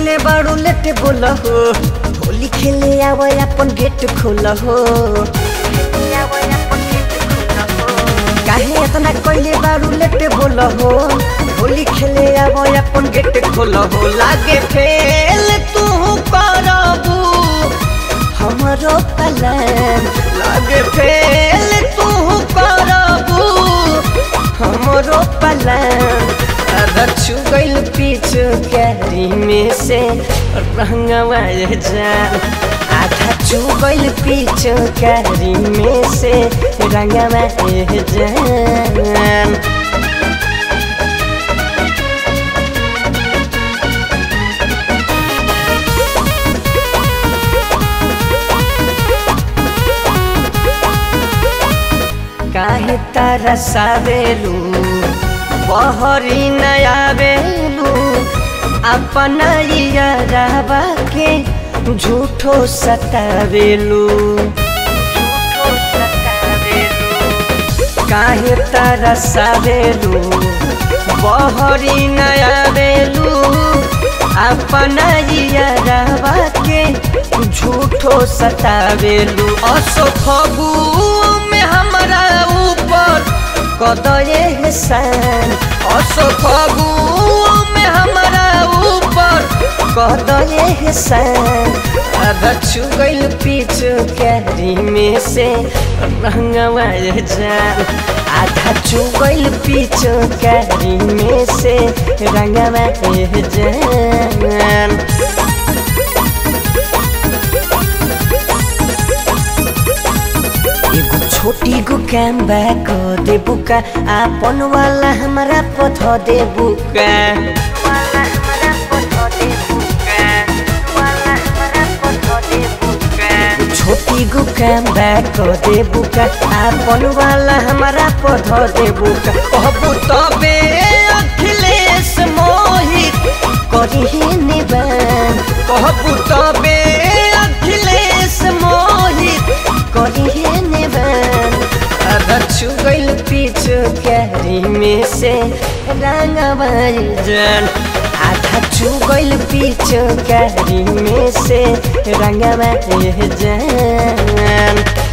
कैले बारू लेटे बोल हो होली खेले आवे अपन गेट खोल हो काहे इतना कैले बारू लेटे बोल हो होली खेले आवे अपन गेट खोल हो लागे फेल तू करबू हमरो पलन लागे फेल तू करबू हमरो पलन रचु गइल पीछू कैरी में से रंगवा जान आधा चू गइल पीछू कैरी में से रंगवा जान काहे तारा सावेलू बहरी नया बेलू अपन याराबा के झूठो सतावेलू काहे तारा सावेलू बहरी नया बेलू अपन याराबा के झूठो सतावेलू असो फगू में हमरा ऊपर कदये हसान असो फगू में हमरा ऊपर कदये हसान आधा चुगल पीछू कैरी में से रंगवा जान आधा चुगल पीछू कैरी में से रंगवा जान एगो छोटी गो काम बा क देबू का आपन वाला हमारा पथ देबू का छोटी गो काम बा क देबू का आपन वाला हमारा पथ देबू का कहबू तबे अखिलेश मोहित करी निबान कहबू तबे अखिलेश मोहित करी निबान रचु गइल पीछू कैरी में से रंगवा जान आधा चुगल पीछू कैरी में से रंगवा जान